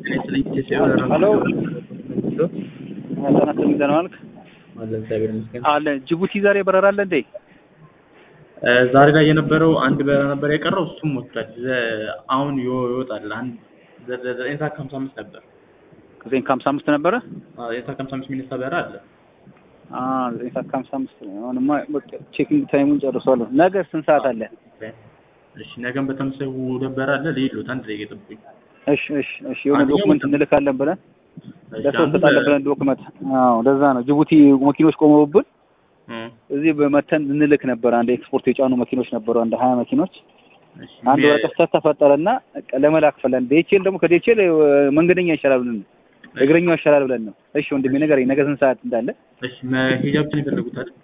ሄሎ ህጻናት ሚዛን ዋልክ አለን እግዚአብሔር ይመስገን። አለ ጅቡቲ ዛሬ በረራ አለ እንዴ? ዛሬ ላይ የነበረው አንድ በረራ ነበር የቀረው፣ እሱም ወጥቷል። ዘ- አሁን ይወ- ይወጣል። አንድ ዘ- ዘ- ዘጠኝ ሰዓት ከሀምሳ አምስት ነበር። ዘጠኝ ከሀምሳ አምስት ነበረ። አዎ፣ ዘጠኝ ሰዓት ከሀምሳ አምስት የሚነሳ በረራ አለ። አ ዘጠኝ ሰዓት ከሀምሳ አምስት አሁንማ በቃ ቼኪንግ ታይሙን ጨርሷል። ነገ ስንት ሰዓት አለ? እሺ፣ ነገም በተመሳሳይ ሁለት በረራ አለ። ልሂድ አንድ ደቂቃ ጠብቁኝ። እሺ እሺ እሺ የሆነ አንደኛው ዶክመንት ምንድን ነው? እንልካለን ብለን እሺ፣ ለሰው አንዱ እንሰጣለን ለ- ብለን ዶክመንት። አዎ ለዛ ነው ጅቡቲ መኪኖች ቆመውብን እም፣ እዚህ በመተን እንልክ ነበር። አንድ ኤክስፖርት የጫኑ መኪኖች ነበሩ፣ አንድ ሀያ መኪኖች። እሺ፣ አንድ የ- ወረቀት ተፈጠረና በቃ ለመላክ ፈለን ዴቼል ደግሞ ከዴቼል መንገደኛ ይሻላል ብለን ነው እግረኛው ይሻላል ብለን ነው። እሺ ወንድሜ ንገረኝ፣ ነገ ስንት ሰዓት እንዳለ? እሺ፣ መሄጃ ብቻ ነው የፈለጉት አይደል?